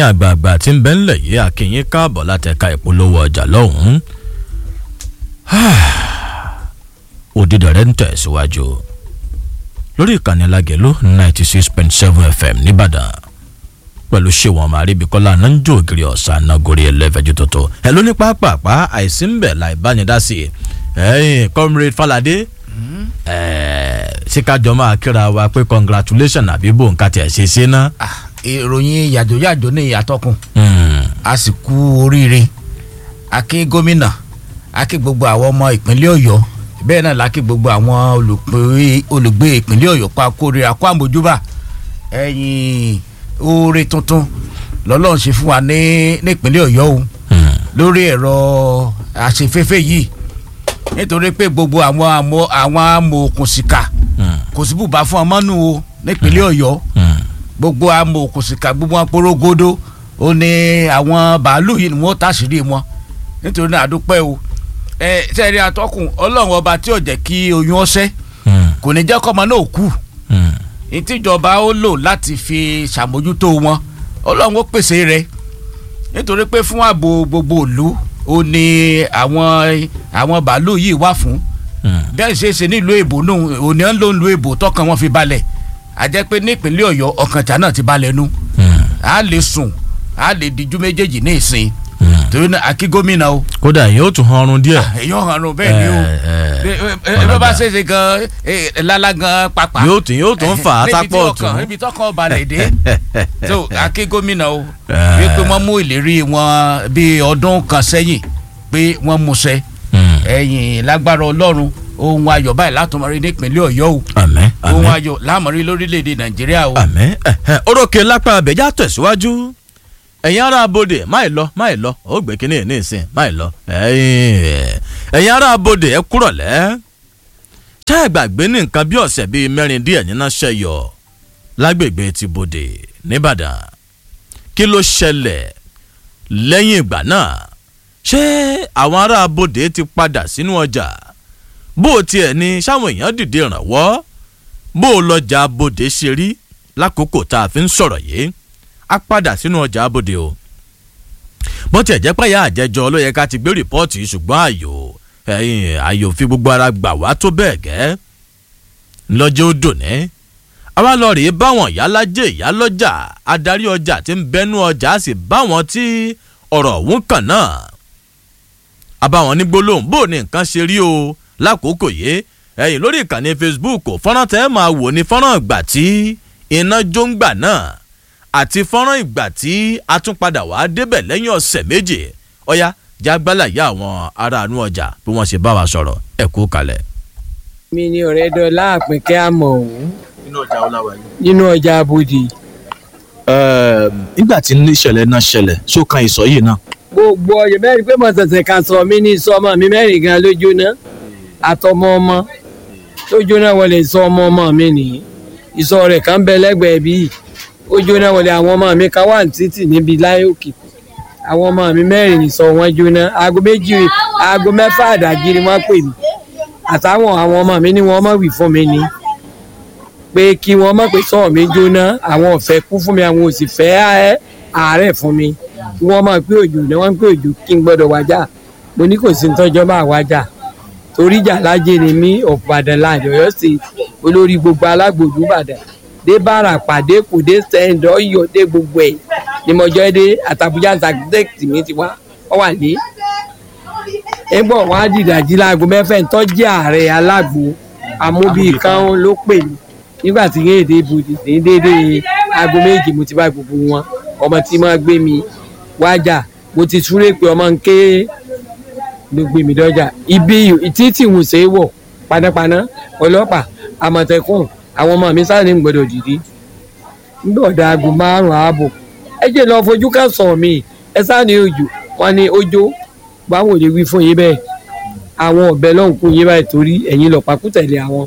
ẹ̀yin àgbààgbà tí ń bẹ ńlẹ̀ yìí akínyín káàbọ̀ láti ẹ̀ka ìpolówó ọjà lọ́hùn-ún òdìdọ̀rẹ́ ń tẹ̀síwájú lórí ìkànnì lágẹ̀lú ninety six point seven fm nìbàdàn pẹ̀lú ṣéwọ̀n màríbíkọ́lá náà ń jó ògiri ọ̀sán nagori ẹlẹ́fẹ̀jú tuntun ẹ ló ní pápápá àìsí ń bẹ̀ láì bánidásí ẹ̀yìn comrade falade síkájọ máa kíra wa pé congratulation àbí bò ń ka tiẹ̀ ṣe ṣe ná. ìròyìn yàjòyàjò ní ìyàtọ̀kùn a sì kú oríire a kí gómìnà a kí gbogbo àwọn ọmọ ìpínlẹ̀ ọ̀yọ́ bẹ́ẹ̀ náà la kí gbogbo àwọn olùgbé ìpínlẹ̀ ọ̀yọ́ pa kórìíra kó àmójúbà ẹ̀yìn oore tuntun lọ́lọ́run ṣe fún wa ní nípínlẹ̀ ọ̀yọ́ o lórí ẹ̀rọ àṣefẹ́fẹ́ yìí nítorí pé gbogbo àwọn àmọ́ àwọn amòòkùnsìkà kò sí bùbá fún ọmọ nù o nípínlẹ̀ ọ̀yọ́ gbogbo amòòkùnsìkà gbogbo wọn porogodo ó ní àwọn bàálù yìí ni wọ́n tàṣírí wọn nítorí náà àdúpẹ́ o ẹ sẹ́ẹ̀rí atọ́kùn ọlọ́run ọba tí ò jẹ́ kí oyún ọ̀sẹ́ kò ní jẹ́ kọ́mọ náà kú ìtìjọba ó lò láti fi ṣàmójútó wọn ọlọ́run ó pèsè rẹ̀ nítorí pé fún ààbò gbogbo ìlú ó ní àwọn àwọn bàálù yìí wà fún bẹ́ẹ̀ ṣe é ṣe nílùú èbó nù òní ń lò ń lu èbó tọkàn wọn fi balẹ̀ àjẹ́ pé nípínlẹ̀ ọ̀yọ́ ọkànjà náà ti balẹ̀ nu a lè sùn a lè dijú méjèèjì ní ìsìn torí náà akí gómìnà o. kódà yóò tún hanrun díẹ̀. èyàn hanrun bẹ́ẹ̀ ni o ẹ bá ṣe ṣe gan lálá gan pàpà. yóò tún yóò tún fà á sápọ̀ ọ̀tún. níbi tọkàn balẹ̀ dé so akí gómìnà o wípé wọ́n mú ìlérí wọn bíi ọdún kan sẹ́yìn pé wọ́n mú ṣẹ ẹ̀yìn lágbára ọlọ́run ohun ayọ̀ báyìí látọmọrí nípínlẹ̀ ọ̀yọ́ o àmín ohun ayọ̀ lámọ̀rí lórílẹ̀‐èdè nàìjíríà o. àmín orókè lápá abẹ́jà tẹ̀síwájú ẹ̀yin ará abodè máì lọ máì lọ ó gbé kínní ní ìsìn máì lọ ẹ̀yin ará abodè ẹ kúrọ̀lẹ́ ṣé ẹ gbàgbé ní nǹkan bí ọ̀sẹ̀ bíi mẹ́rin díẹ̀ nínú ṣẹyọ lágbègbè ti bodè nìbàdàn kí ló ṣẹlẹ̀ lẹ́yìn ìgbà náà ṣé àwọn ará abodè ti padà sínú ọjà bó o tiẹ̀ ní sáwọn èèyàn dìde ìrànwọ́ bó o lọ́jà abodè ṣe rí lákòókò tá a fi ń sọ̀rọ̀ yìí a padà sínú ọjà abodè o bó tiẹ̀ jẹ́ pé ìyá àjẹjọ ló yẹ ká ti gbé rìpọ́ọ̀tì ṣùgbọ́n àyò ẹ̀yìn àyò fi gbogbo ara gbà wá tó bẹ́ẹ̀ gẹ́ lọ́jọ́ ó dùn ní àwa lọ rèé báwọn ìyálájẹ ìyálọ́jà adarí ọjà tí ń bẹnu ọjà á sì báwọn tí ọ̀rọ̀ ọ̀hún kàn náà àbáwọn ní gbólóhùn bó ní nǹkan ṣe rí o lákòókò yìí ẹ̀yìn lórí ìkànnì facebook fọ́nrán tẹ́ máa wò ní fọ́nrán ìgbà tí iná jó ń gbà náà àti fọ́nrán ìgbà tí a tún padà wá débẹ̀ lẹ́yìn ọ̀sẹ̀ méje ọ̀yá jágbálà yá àwọn aráàánú ọjà bí wọ́n ṣe bá wa sọ̀rọ̀ ẹ̀ kú kalẹ̀. mi ni ọ̀rẹ́ dọ́là àpínkẹ́ àmọ̀ ọ̀hún nínú ọjà ọláwà yìí. nínú ọjà abodè. nígbà tí ìṣẹ̀lẹ̀ náà ṣẹlẹ̀ ṣó kan ìsọ̀ yìí náà. gbogbo ọyọ mẹ́rin pé mọ̀sẹ̀sẹ̀ kan sọ mí ní sọmọ mi mẹ́rin gan ló jóná àtọmọ ọmọ tó jóná wọlé sọ ọmọ ọmọ mi nìyí ìsọ rẹ̀ kan bẹ lẹ́gbẹ̀ẹ́ bíi ó jóná wọlé àwọn ọmọ mi kan wà ní títì níbi láyé òkè àwọn ọmọ mi mẹ́rin ní sọ wọ́n jóná aago méjì aago mẹ́fà àdájí ni wọ́n pè mí àtàwọn àwọn ọmọ mi ni wọ́n mọ̀ wí fún mi ni pé kí wọ́n mọ̀ pé sọ̀rọ̀ mi jóná àwọn ọ̀fẹ́ kú fún mi àwọn òsì fẹ́ àárẹ̀ fún mi kí wọ́n mọ̀ pé òjò ni wọ́n ń pè òjò kí n gbọ́dọ̀ wájà mo ní kò sí ní tọ́jọ́ máa wájà torí ìjà lájẹ ni mí ọ̀pàdàn láàjọ ọ̀yọ́ sí olórí gbogbo alágbòdú ìbàdàn dé bára pàdé kò dé sẹ́ńdọ̀ ọ̀yọ́ dé gbogbo ẹ̀ ni mo jọ dé àtàbújá sàkítẹ́kìtì mi ti wá ọ wà ní. ẹgbọ́n wọn á dìdàjí láago mẹ́fẹ̀ ń tọ́jú ààrẹ alágbo amóbí kan ló pè mí nígbà tí yéé dé ibùdó ní déédéé aago méjì mo ti bá gbogbo wọn ọmọ tí mo gbé mi wájà mo ti súré pé ọmọ ń ké ló gbé mi dọ́jà ibi títì ń ṣe é wọ̀ panápaná ọlọ́pàá àmọ̀tẹ́kùn àwọn ọmọ mi sáré ń gbọdọ̀ dìde nígbà ọ̀dà aago márùn-ún ààbò ẹ jẹ́ lọ fojú ká sọ̀ mí ẹ sáré òjò wọn ni ojó báwo lè wí fún yín bẹ́ẹ̀ àwọn ọ̀bẹ lọ́hùn kún yín báyìí torí ẹ̀yin lọ pakú tẹ̀lé àwọn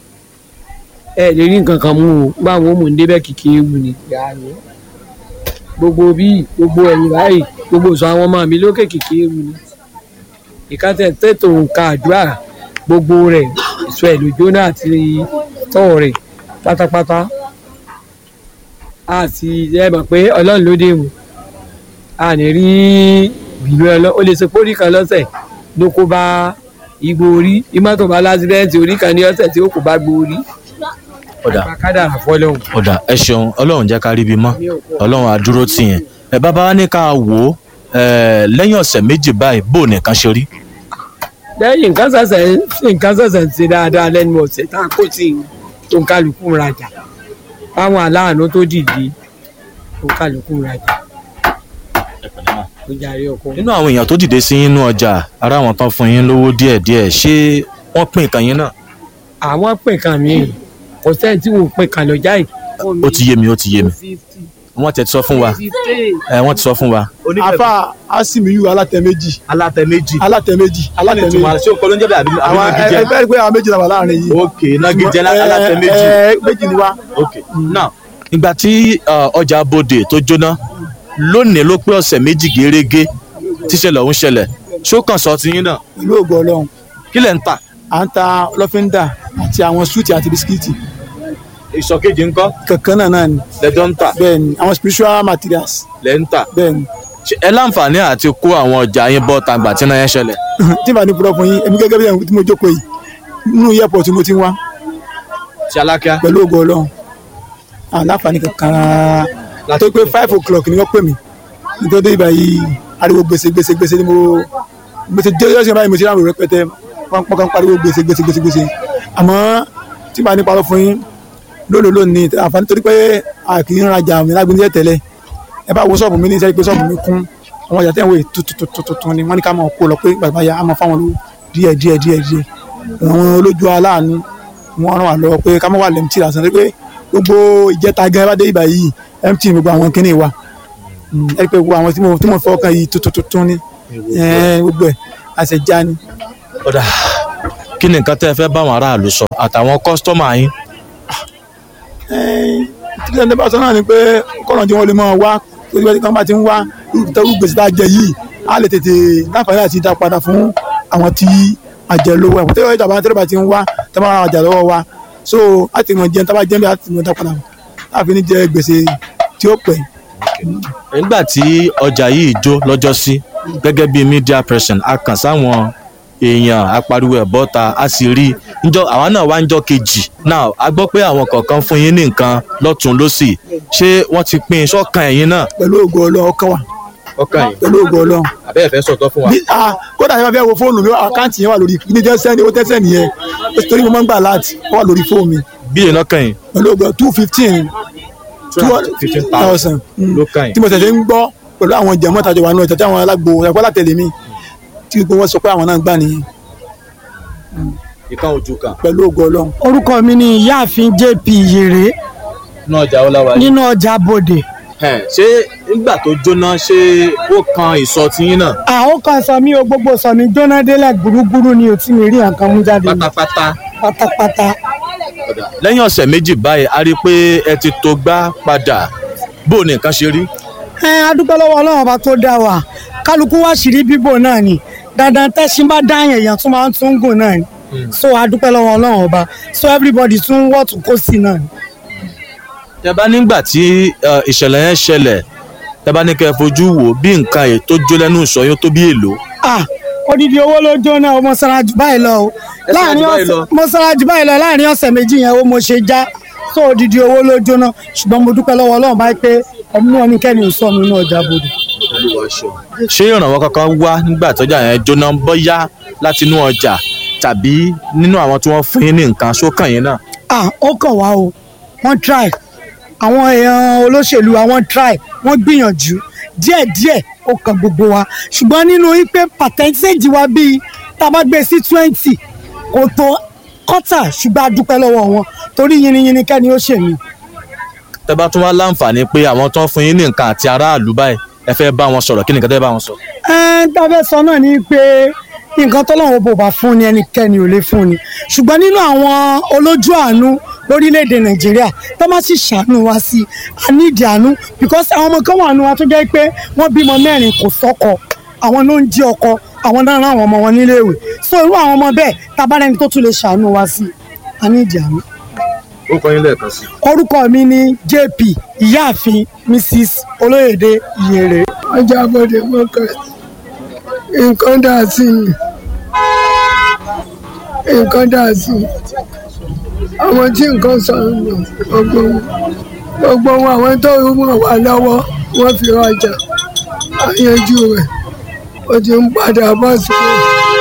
ẹ lè rí nǹkan kan mú o báwọn ò mú un débẹ̀ kìkì ewu ni yàrá gbogbo bíi gbogbo ẹ̀yìn báyìí gbogbo sọ àwọn ọmọ mi lókè kìkì ewu ni ìkàtẹ̀ tètò nǹkan àdúrà gbogbo rẹ̀ ìsọ ẹ̀ lójó náà àti tọ́ rẹ̀ pátápátá àti ẹ mọ̀ pé ọlọ́run ló dé wò a ní rí ìlú ẹ lọ ó lè ṣe pórí kan lọ́sẹ̀ ló kó bá igbó orí ìmọ̀tò bá lásìdẹ́ǹtì orí kan ní ọ̀sẹ̀ tí ó kó bá gbó orí ọ̀dà kádàrà fọlọ́hún. ọ̀dà ẹ ṣeun ọlọ́run jẹ́ ká rí ibi mọ́ ọlọ́run àdúró tì yẹn ẹ bàbá wa ní ká wò ó ẹ, lẹ́yìn ọ̀sẹ̀ méjì báyìí bó nìkan ṣe rí lẹ́yìn nǹkan ṣẹ̀ṣẹ̀ nǹkan ṣẹ̀ṣẹ̀ ń ṣe dáadáa lẹ́nu ọ̀sẹ̀ tá a kó sí i tó ń kálukú ń rajà fáwọn aláàánú tó dìde tó ń kálukú ń rajà ó jàre ọkọ. nínú àwọn èèyàn tó dìde sí inú ọjà ara àwọn tán fún yín lówó díẹ̀díẹ̀ ṣé wọ́n pín nǹkan yín náà àwọn pè kan mi kò sẹ́ni tí wò pè kan lọ́jà yìí. ó ti yé mi ó ti yé mi wọ́n ti sọ fún wa ẹ wọ́n ti sọ fún wa. afa asimiyu alátẹ méjì alátẹ méjì alátẹ méjì alátẹ méjì ṣé o kọ́ ló ń jẹ́ bẹ́ẹ̀ àbí àwọn ẹ ẹ pé àwọn méjì náà wà láàrin yìí. ok nagijẹ alátẹ Ẹ, méjì. ẹ, méjì ni wá. ok now ìgbà tí uh, ọjà bòde tó jóná lónìí ló pé ọ̀sẹ̀ méjì gérégé tíṣẹ̀lẹ̀ ọ̀hún ṣẹlẹ̀ ṣó kàn sọ ti yín náà pẹ̀lú ògo ọlọ́run kí lẹ̀ ń tà à ń ta lọ́fíńdà àti àwọn súùtì àti bisikíìtì ìsọ̀kejì ńkọ́ kankan náà náà ni lẹ́jọ́ ń tà bẹ́ẹ̀ ni àwọn spiritual materials lẹ́ ń tà bẹ́ẹ̀ ni Ṣé ẹ láǹfààní àti kó àwọn ọjà yín bọ́ tàgbà tí náà yẹn ṣẹlẹ̀ tí màá ní purọ́ fún yín èmi gẹ́gẹ́ bí ẹ̀hún tí mo jókòó yìí nínú airport tí mo ti ń wá ṣe alákíá pẹ̀lú ògo ọlọ́run àláǹfààní kankan rárá tó pé five o'clock ni wọ́n pè mí nítorí dé ibà yìí ariwo gbèsè gbèsè gbèsè ni mo gbèsè jẹ́ yọ́sẹ̀ báyìí mo ti ráàrò rẹpẹtẹ wọ́n pọ́n kan pariwo gbèsè gbèsè gbèsè gbèsè àmọ́ tí màá ní parọ́ fún yín lónìí lónìí àǹfààní torí pé a kì í rajà àmì lágbóńjẹ́ tẹ́lẹ̀ ẹ bá wo ṣọ́ọ̀bù mi ní sẹ́yìn pé ṣọ́ọ̀bù mi kún àwọn ọjà tẹ́wọ̀ tuntun ni wọ́n ní ká máa kó lọ pé bàbá ya á máa fáwọn lówó díẹ̀ díẹ̀ díẹ̀ díẹ̀ àwọn olójú aláàánú wọ́n ràn wá lọ́wọ́ pé ká má wà lẹ́mtì lásán pé gbogbo ìjẹta gan bá dé ibà yìí mt gbogbo àwọn kíní wa Mm, ẹ rí pé gbogbo àwọn tí mo tí mo fọkàn yìí tuntun tuntun ni ẹ, gbogbo ẹ àṣẹjá ni. ọ̀dà kí ni nǹkan tẹ́ ẹ fẹ́ bá àwọn aráàlú sọ àtàwọn kọ́sítọ́mà yín tí lẹ́nu bá sọ náà ni pé kọ́nà tí wọ́n lè máa wá torí pé kí wọ́n bá ti ń wá irú gbèsè tá a jẹ yìí á lè tètè láǹfààní àti dá padà fún àwọn tí a jẹ lówó ẹ̀kọ́ tẹ́lẹ̀ ìjàmbá tẹ́lẹ̀ bá ti ń wá tẹ́ bá ra ọjà lọ́wọ́ wa so á ti mọ̀ jẹun tá a bá jẹun bí a ti mọ̀ dá padà láàfin ní jẹ gbèsè tí ó pẹ́. nígbà tí ọjà yìí jó lọ́jọ́ sí gẹ́gẹ́ bí media person a kàn sáwọn èèyàn apariwo ẹ̀ bọ́ta a sì rí njọ́ àwa náà wá njọ́ kejì now a gbọ́ pé àwọn kọ̀ọ̀kan fún yín ní nǹkan lọ́tún lọ́sì ṣé wọ́n ti pín in sọ́kàn ẹ̀yin náà. pẹ̀lú ògo ọlọ́run ọkàn wa ọkàn yìí pẹ̀lú ògo ọlọ́run. àbẹ́ẹ̀ fẹ́ sọ̀tọ̀ fún wa. bí a kódà yẹn bá fẹ́ wo fóònù mi àkáǹtì yẹn wà lórí ní jẹ́ sẹ́ni ó tẹ́sẹ̀ nìyẹn torí mo máa ń gbà láti wà lórí fóònù mi bí iná kàn yín pẹ̀lú ògo two fifteen two fifteen thousand ló kàn yín. tí mo tẹ̀sẹ̀ ń gbọ́ pẹ̀lú àwọn jẹ̀mọ́ tàjọ wà nù ẹ̀tẹ̀ tí àwọn alágbo ẹ̀kọ́ látẹ̀lé mi tí gbogbo wọn sọ pé àwọn náà gbà nìyẹn ìkan ojú kan. pẹ̀lú ògo ọlọ́run. orúkọ mi ni ìyáàfin jp yèrè náà ọjà ọláwa yìí. nínú ọjà bòde ṣé nígbà tó jóná ṣé ó kan ìsọ tiyín náà àwọn kan sọ mí o gbogbo sọ mí jóná délẹ̀ gbúrúgbúrú ni ò tí mi rí nǹkan mú jáde ní pátápátá. pátápátá lẹ́yìn ọ̀sẹ̀ méjì báyìí a rí i pé ẹ ti tó gbá padà bó ní nǹkan ṣe rí. ẹ adúpẹ́ lọ́wọ́ ọlọ́run ọba tó dá wa kálukú wá sírí bíbò náà ni dandan tẹ́sí bá dáyàn èèyàn tún máa ń tún gùn náà ni so adúpẹ́ lọ́wọ́ ọlọ́run ọba so everybody tún wọ́ọ̀tù kó sí náà ni. tẹ bá nígbà tí ẹ, ìṣẹ̀lẹ̀ yẹn ṣẹlẹ̀ tẹ bá ní kẹ́ ẹ fojú wò bí nǹkan ẹ̀ tó jó lẹ́nu ìsọ yóò tó bí èlò. ah odidi owó ló jóná o mo sara jù báyìí lọ o Ẹ sara jù láàrin báyìí lọ? ọ̀sẹ̀ mo sara jù báyìí lọ láàrin ọ̀sẹ̀ méjì yẹn o mo ṣe já so odidi owó ló jóná ṣùgbọ́n mo dúpẹ́ lọ́wọ́ ọlọ́run báyìí pé ẹ̀mú ẹnikẹ́ni ò sọ mi nínú ọjà bòdò. ṣé ìrànwọ́ kankan wá nígbà tọ́jà yẹn jóná bọ́yá láti inú ọjà tàbí nínú àwọn tí wọ́n fún yín ní nǹkan sókàn yín náà. ah ó kàn wá o wọ́n try àwọn èèyàn olóṣèlú wa wọ́n try wọ́n gbìyànjú díẹ̀díẹ̀ ó kàn gbogbo wa ṣùgbọ́n nínú ipe percentage wa bíi tá a bá gbé sí twenty kò tó kọ́tà ṣùgbọ́n a dúpẹ́ lọ́wọ́ wọn torí yìnyín kẹ́ni ó ṣèmí. tẹ bá tún wá láǹfààní pé àwọn tó ń fún yín ní nǹkan àti aráàlú báyìí ẹ fẹ́ bá wọn sọ̀rọ̀ kí nìkan tẹ́ bá wọn sọ. ẹn tá a fẹ́ sọ náà ni pé nǹkan tọ́lọ́run bò bá fún ni ẹnikẹ́ni ò lè fún ni ṣùgbọ́n nínú àwọn olójú àánú lórílẹ̀‐èdè nàìjíríà tó má sì ṣàánú wa sí i a nídìí àánú because àwọn ọmọ kan wà nù wa tó jẹ́ pé wọ́n bímọ mẹ́rin kò sọ́kọ àwọn ló ń jí ọkọ àwọn náà rán àwọn ọmọ wọn níléèwé so irú àwọn ọmọ bẹ́ẹ̀ tabarẹ́ni tó tún lè ṣàánú wa sí i a nídìí àánú ó kọ́ yín lẹ́ẹ̀kan sí. orúkọ mi ni jp ìyáàfin mrs olóyèdè ìyèrè. ọjà bọ̀dẹ̀ market nǹkan dà sí ni nǹkan dà sí ni àwọn tí nǹkan sọnù gbogbo wọn gbogbo wọn àwọn tó rúmọ̀ wà lọ́wọ́ wọ́n fi rajà àyànjú rẹ̀ ó ti ń padà bọ̀ sípò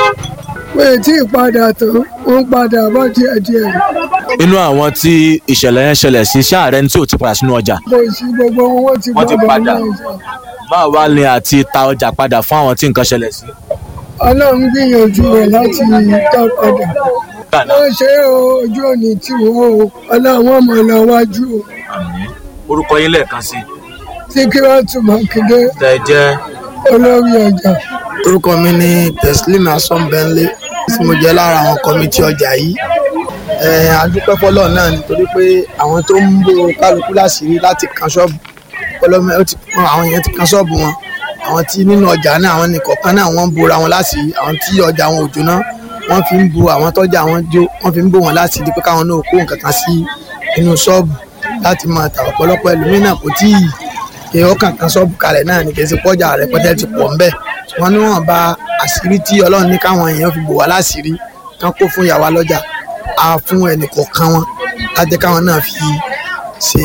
pé tí ìpadà tán ó ń padà bọ̀ díẹ̀díẹ̀ inú àwọn tí ìṣẹ̀lẹ̀ yẹn ṣẹlẹ̀ sí ṣáàrẹ́ ní tí ò ti padà sínú ọjà kò sí gbogbo wọn wọ́n ti Wọ́n ti gbọ́dọ̀ padà. ní ọjà. báwo wá ní àti ta ọjà padà fún àwọn tí nǹkan ṣẹlẹ̀ sí. ọlọ́run gbìyànjú rẹ̀ láti dá padà Gbàná. wọ́n ṣe é o, ojú òní tí wọ́n o ọlọ́run ọmọ lọ wájú o orúkọ yín lẹ́ẹ̀kan sí síkírọ́tù mákindé tẹ jẹ́ olórí ọjà. orúkọ mi ni teslim asọ́nbẹ́nlé tí mo jẹ́ lára àwọn kọ́mítì ọjà yìí Eh, a dúpẹ́ fọlọ́ náà nítorí pé àwọn tó ń bo kálukú láṣìírí láti kan ṣọ́ọ̀bù ọlọ́mọ ó ti pọ́n àwọn yẹn ti kan ṣọ́ọ̀bù wọn àwọn tí nínú ọjà náà àwọn nìkọ̀ọ̀kan náà wọ́n ń bora wọn láṣìírí àwọn tí ọjà wọn ò jóná wọ́n fi ń bo àwọn tọ́jà wọn jó wọ́n fi ń bò wọn láṣìírí pé káwọn náà kó nǹkan kan sí inú ṣọ́ọ̀bù láti máa tà ọ̀pọ̀lọpọ̀ ẹlòmíràn kò tí ì pé ọkàn kan ṣọ́ọ̀bù kalẹ̀ náà ní kí ẹ ti pọ́jà rẹpẹtẹ ti pọ̀ ńbẹ̀ wọn ní wọn bá àṣírí tí ọlọ́run ní káwọn èèyàn fi bò wá láṣìírí kán kó fún ìyàwó lọ́jà á fún ẹnìkọ̀ọ̀kan wọn láti káwọn náà fi ṣe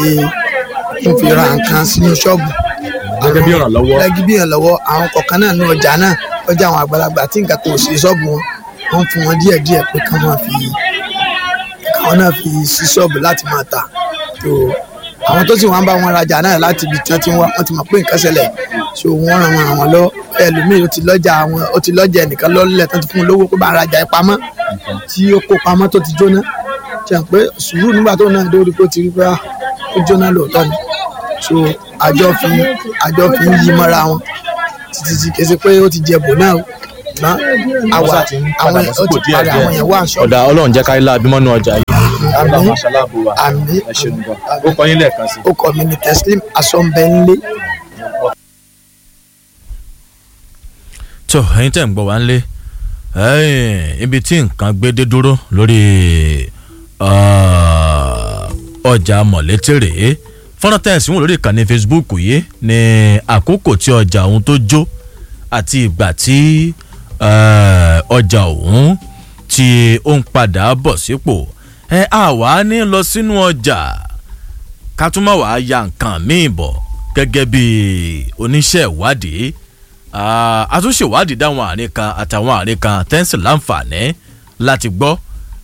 ń fi ra nǹkan sínú ṣọ́ọ̀bù. Gẹ́gẹ́ bí ìrànlọ́wọ́. gẹ́gẹ́ bí ìrànlọ́wọ́ àwọn kọ̀ọ̀kan náà ní ọjà náà ọjà àwọn àgbàlagbà tí nǹkan kò sí ṣọ́ọ̀bù wọn wọ́n fún wọn díẹ̀díẹ̀ pé káwọn máa fi káwọn náà fi sí ṣọ́ọ̀bù láti máa tà tó àwọn tó sì wọ́n bá wọn rajà náà láti ibi tí wọ́n ti ń wá wọ́n ti mọ̀ pé nǹkan ṣẹlẹ̀ so wọ́n ràn wọ́n àwọn lọ ẹlòmíì ó ti lọ́jà àwọn ó ti lọ́jà ẹnìkan lọ́lẹ̀ tó ti fún un lówó pé bá ń rajà ẹ pamọ́ tí ó kó pamọ́ tó ti jóná ṣe pé sùúrù nígbà tó náà dórí pé ó ti rí pé ah, ó jóná lóòótọ́ ni so àjọ fi àjọ fi ń yí mọ́ra wọn títí tí kì í ṣe pé ó ti jẹ bò náà o ṣùgbọ́n àwa àwọn ó ti padà àwọn yẹn wà ń ṣọ́ọ̀bù ọ̀dà ọlọ́run jẹ́ ká ilé abímọ́nú ọjà yìí. àmì aṣáláàbò wa àmì ẹ ṣeun gan ó kọ yín lẹ́ẹ̀kan sí. ó kọ mi ní teslim asọ́nbẹ́nlé. tó ẹyin tẹ̀ ń gbọ́ wá ń lé ẹ̀yìn, ibi tí nǹkan gbé dé dúró lórí ah, ọjà mọ̀létí rèé fọ́nrán tẹ̀sí wọn lórí ìkànnì facebook yìí ní àkókò tí ọjà ọ̀hún tó jó àti ìgbà tí eh, ọjà ọ̀hún tí ó ń padà bọ̀ sípò ẹ àwa ní lọ sínú ọjà ká tún má wàá ya nǹkan míì bọ̀ gẹ́gẹ́ bí oníṣẹ́ ìwádìí Ah, àtúnṣe ìwádìí dáwọn àárín kan àtàwọn àárín kan tẹ́ǹsì láǹfààní láti gbọ́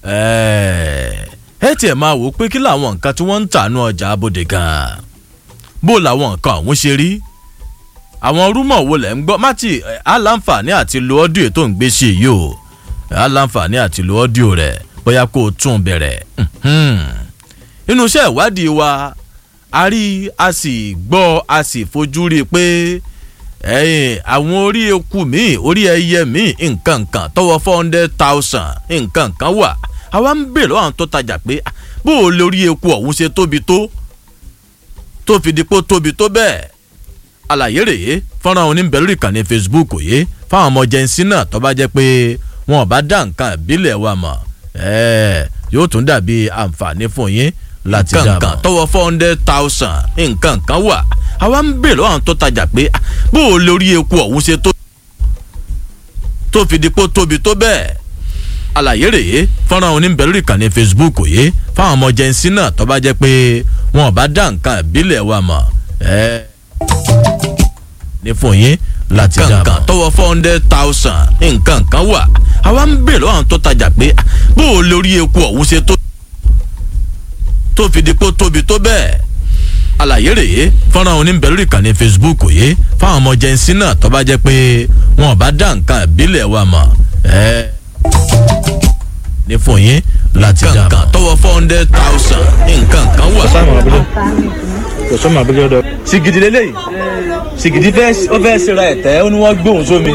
ẹ tiẹ̀ máa wò ó pé kí làwọn nǹkan tí wọ́n ń tà nú ọjà abòde gan-an bó làwọn nǹkan ọ̀hún ṣe rí àwọn rúmọ̀ wo lẹ̀ ń gbọ́ mátì á láǹfààní àti lo ọ́díò tó ń gbé ṣe yìí o á láǹfààní àti lo ọ́díò rẹ̀ bóyá kó o tún bẹ̀rẹ̀ Mhm. nínú iṣẹ́ ìwádìí wa a rí a sì gbọ́ a sì fojú rí i pé ẹ̀yìn àwọn orí eku míì orí ẹyẹ míì nǹkan kan tọwọ́ four hundred thousand nǹkan kan wà àwa ń bèrè lọ́wọ́ àwọn tó tajà pé ah, bó o lórí eku ọ̀hún ṣe tóbi tó tó fi di pé ó tóbi tó bẹ́ẹ̀ àlàyé rèé fọ́nrán oníbẹ̀ lórí ìkànnì facebook yìí fáwọn ọmọ jẹ́nsí náà tó bá jẹ́ pé wọn ò bá dá nǹkan ìbílẹ̀ wa mọ̀ ẹ́ẹ̀ yóò tún dàbí àǹfààní fún yín láti dá mọ̀. tọwọ́ four hundred thousand nǹkan kan wà àwa ń bèrè lọ́wọ́ àwọn tó tajà pé ah, bó o lórí eku ọ̀hún ṣe tó tó fi di pé ó tóbi tó bẹ́ẹ̀ àlàyé rèé fọ́nrán oníbẹ̀ lórí ìkànnì facebook yìí fáwọn ọmọ jẹ́nsí náà tó bá jẹ́ pé wọn ò bá dá nǹkan ìbílẹ̀ wa mọ̀ ẹ́ẹ̀ ní fún yín láti dá mọ̀. tọwọ́ four hundred thousand nǹkan kan wà àwa ń bèrè lọ́wọ́ àwọn tó tajà pé ah, bó o lórí eku ọ̀hún ṣe tó tó fi di pé ó tóbi tó bẹ́ẹ̀ àlàyé rèé fọ́nrán oníbẹ̀ lórí ìkànnì facebook yìí fáwọn ọmọ jẹ́nsí náà tó bá jẹ́ pé wọn ò bá dá nǹkan ìbílẹ̀ wa mọ̀ ẹ́ẹ́ ní fún yín láti dá mọ̀. tọwọ́ four hundred thousand nǹkan kan wà. kò sọ́mọ abúlé ọ̀dọ̀. sìgìdì lélẹ́yìí sìgìdì fẹ́ ó fẹ́ ṣera ẹ̀tẹ́ ó ní wọ́n gbóhùn sómi.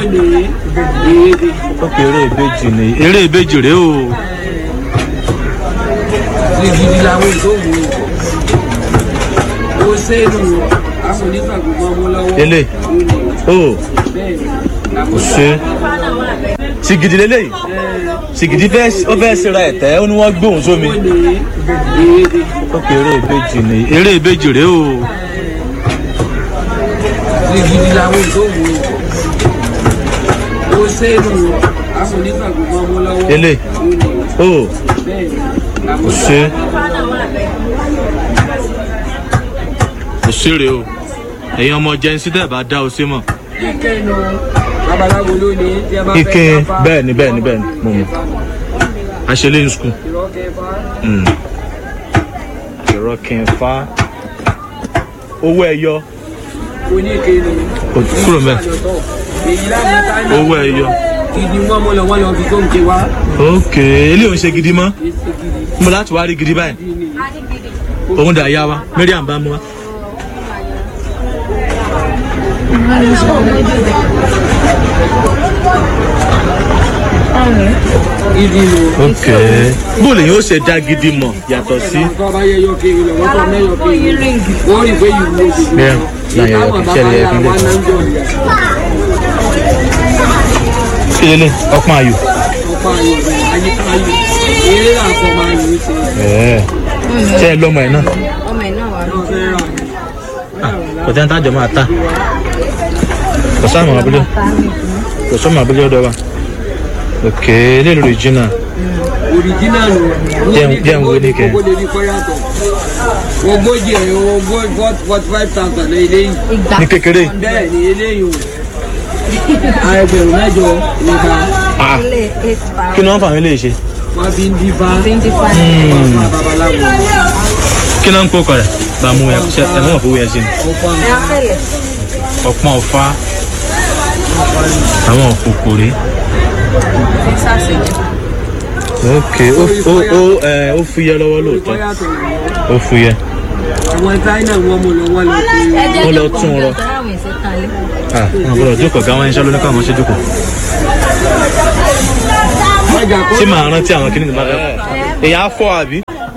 ó pe eré ìbejì ni eré ìbejì rèé o. gidi làwọn ìṣòwò ó sẹ́nu àwọn onígbàgbọ́ ọmọ lọ́wọ́ ele o kò ṣe sìgìdì lélẹ́yìí sìgìdì fẹ́ ó fẹ́ ṣera ẹ̀tẹ́ ó ní wọ́n gbóhùn sómi. ó pe eré ìbejì ni eré ìbejì rèé o. gidi làwọn àwọn ìdóòwò ó sẹ́nu àwọn onígbàgbọ́ ọmọ lọ́wọ́ ele o bẹ́ẹ̀ kò ṣe kò ṣeré o ẹ̀yin ọmọ jẹ́nsí tẹ̀ bá dá o sí mọ̀. ike nu babaláwo lónìí tí a bá fẹ́ ike kápá bẹ́ẹ̀ ni bẹ́ẹ̀ ni bẹ́ẹ̀ ni mo mọ̀ àṣẹlẹ̀ in school. ìrọ́kẹ́fà ìrọ̀kìnfà owó ẹyọ oníke nu kò kúrò mẹ́ èyí láti táyà owó ẹyọ. ìdí wọn mọ lọ wọn lọ fi tó ń ké wá ok eléyìí ò ń ṣe gidi mọ́ èsì gidi mo láti wá rí gidi báyìí bí ni òun dà yá wa mariam bá mú wa. ìdí nu. ok bóòlù yìí ó ṣe dá gidi mọ̀ yàtọ̀ sí. nǹkan bá yẹ yọ kiri lọ wọ́n tó mẹ́yọ kiri wọ́n rí pé yìí wúwo sí i. Bẹ́ẹ̀, láyé yọ kí ṣẹlẹ̀ yẹ kí n lè. wá náà ń jọ ìyá kí lélẹ̀ ọpọ́n ayò. ọ̀pá ayò rẹ̀ àyíká ayò eré àpọ̀ máa yò ó ṣe ẹ̀ẹ́ ṣé ẹ lọ́mọ ẹ̀ náà ọmọ ẹ̀ náà wà náà fẹ́ rà kò tẹ́ ń tájọ máa ta kò sáà mọ̀ abúlé kò sọ́mọ abúlé ọ̀dọ̀ wa ok eléyìí lórí jìnnà original nù. Jẹ́- jẹ́ ń wo ní kẹ́. owó lè rí kọ́ yàtọ̀ ogójì ẹ̀ ogójì forty five thousand ní eléyìí ìgbà ní kékeré bẹ́ẹ̀ ni eléyìí o ẹgbẹ̀rún mẹ́jọ nípa ah ilé eight kí ni wọ́n fà mí lè ṣe wọ́n fi ń dífá twenty five wọ́n fún babaláwo kí ni wọ́n ń kó kọ̀ rẹ̀ bá a mú ẹ ṣe ẹ̀ mọ̀ fowó yẹn sí ni ọ̀pá ẹ̀ fẹ́lẹ̀ ọ̀pọ̀n ọ̀fà àwọn òkòkòrè ẹ̀ sàṣẹ̀jẹ̀ ok ó ó ó ẹ ó fúyẹ́ lọ́wọ́ kọ́ lóòótọ́ yàtọ̀ ó fúyẹ́ àwọn china wọn mú lọ wọn lọ sí ẹ jẹ́ Wọ́n lọ jókòó tún un rọ. nígbà tó ráwọn ẹ̀sẹ̀ kan lé ah wọn gbọ́dọ̀ jókòó gáwọn iṣẹ́ lónìí káwọn ṣe jókòó ọjà kó tí màá rántí àwọn kìnìún máa fẹ́ èyí á fọ́ àbí.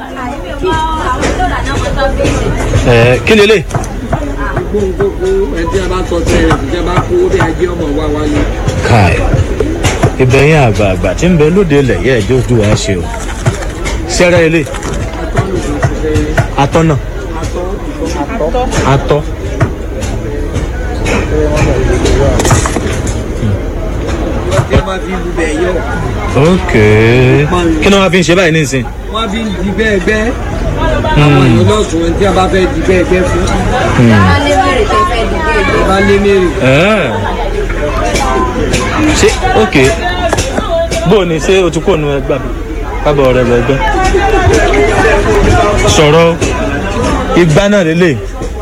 ẹ kí lélẹ̀ gbóngbóngbó ẹtí a bá tọ́ tẹ́ rẹ̀ tí a bá kó bí ajé ọmọ wa wálé káì ìbẹ̀yìn àgbààgbà tí ń bẹ lóde ilẹ̀ yẹ́ ẹjọ́ ojú wa ṣe o sẹ́rẹ́ ilé atọ́ náà atọ́ tí a bá fi lu bẹ̀ yọ ok kí ni wọ́n fi ń ṣe báyìí nísìn wọ́n fi ń di bẹ́ẹ̀ bẹ́ẹ̀ àwọn èèyàn lọ́sùn tí a bá fẹ́ di bẹ́ẹ̀ bẹ́ẹ̀ fún bá lé mèrè tẹ́ fẹ́ dìde ìgbé bá lé mèrè Ẹ́ẹ̀. ṣé ok bó o ní ṣé o ti kó nu ẹgbà mi kábọ̀ ọ̀rẹ́ rẹ gbẹ́ sọ̀rọ̀ igba náà lélẹ̀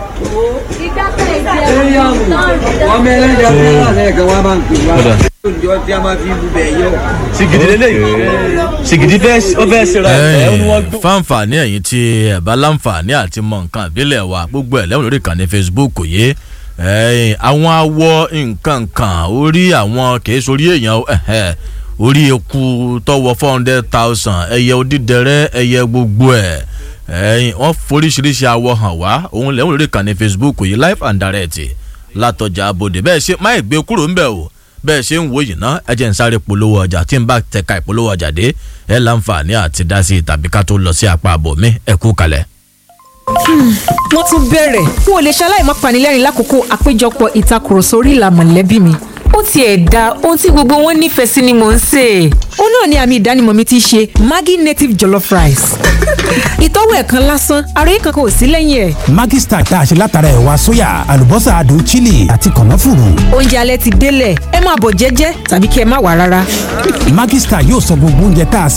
ọmọ ẹlẹ́jà tí wọ́n wà lẹ́ẹ̀kan wá máa ń pè wá Ọ̀dà. lóúnjọ tí a máa fi lu bẹ̀ yọ sìgìdì lélẹ̀ sìgìdì fẹ́ ó fẹ́ ṣe ra ẹ̀ ó ní wọ́n gbó. fáǹfààní ẹ̀yìn tí ẹ̀ bá láǹfààní àti mọ nǹkan ìbílẹ̀ wa gbogbo ẹ̀ lẹ́wọ̀n lórí ìkànnì facebook yé ẹ̀yìn àwọn awọ nǹkan kan orí àwọn kìí sórí èèyàn ẹ̀hẹ̀, orí eku tọwọ́ four hundred thousand ẹyẹ odídẹrẹ́ ẹyẹ gbogbo ẹ̀ ẹ̀yìn wọ́n foríṣiríṣi awọ hàn wá òun lẹ́wọ̀n lórí ìkànnì facebook yìí live and direct látọjà abòdè bẹ́ẹ̀ ṣe má ìgbé kúrò ńbẹ̀ o bẹ́ẹ̀ ṣe ń wo yìí ná ẹ jẹ́ ń sáré polówó ọjà tí ń bá tẹ̀ka ìpolówó ọjà dé ẹ láǹfààní àti dá sí i tàbí ká tó lọ sí apá àbò mi ẹ kú kalẹ̀. wọ́n tún bẹ̀rẹ̀ n ò lè ṣaláì má panilẹ́rìn lákòókò àpéjọpọ̀ ìtakùrọ̀sọ orí ìlà mọ̀lẹ́bí mi ó tiẹ̀ da ohun tí gbogbo wọn nífẹ̀ẹ́ sí ni mò ń sè é. ó náà ni àmì ìdánimọ̀ mi ti ṣe maggi native jollof rice. ìtọ́wò ẹ̀kan lásán àròyé kankan ò sí lẹ́yìn ẹ̀. Maggi Star tá a ṣe látara ẹ̀wà sóyà àlùbọ́sà adùn chili àti kànáfùrù. oúnjẹ alẹ́ ti délẹ̀ ẹ máa bọ̀ jẹ́jẹ́ tàbí kí ẹ má wà rárá. Maggi Star yóò sọ gbogbo oúnjẹ tá a